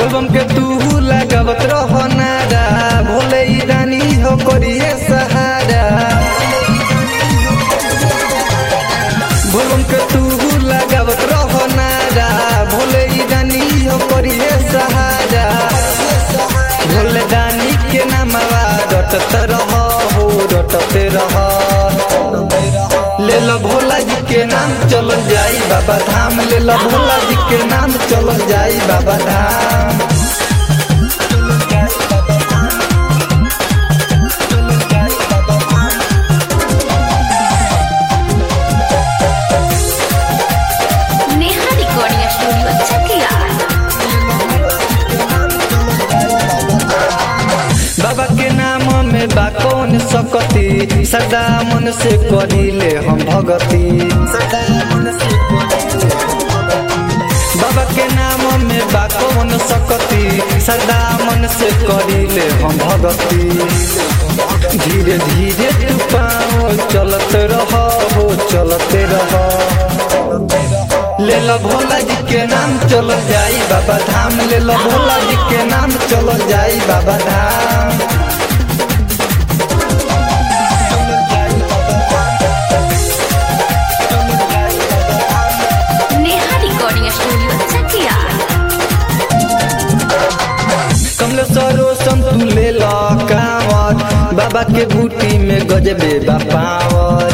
बोलबम के तू लगावत रहो नारा भोले ई रानी हो करिए सहारा बोलबम के तू लगावत रहो नारा भोले ई रानी हो करिए सहारा भोले दानी के नामवा रटत रहो हो रटते रहो ले लो भोला जी के नाम चल जाई बाबा धाम ले लो भोला जी के नाम चल जाई बाबा धाम नेहा रिकॉर्डिंग स्टूडियो चकिया बाबा के नाम में बा कौन सकती सदा मन से करिले हम भगती बाबा के नाम में बा कौन सकती सदा मन से करिले हम भगती धीरे धीरे तू पाओ चलत रहो हो चलते रहो ले लो भोला जी के नाम चल जाई बाबा धाम ले लो भोला जी के नाम चल जाई बाबा धाम नेहा रिकॉर्डिंग स्टूडियो चकिया कमलेश्वरो संतु ले लो कांवर बाबा के बूटी में गजबे बापावर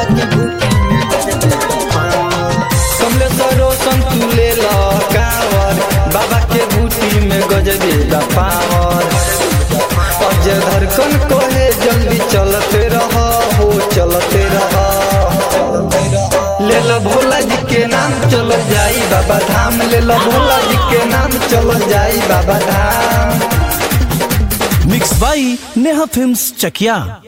कमलेश्वरो संतु ले लो कांवर बाबा के बूटी में गजबे बापावर अजय धड़कन कहे जल्दी चलते रहो हो चलते रहो ले लो भोला जी के नाम चलो जाई बाबा धाम ले लो भोला जी के नाम चलो जाई Baba Dham mix by Neha films Chakiya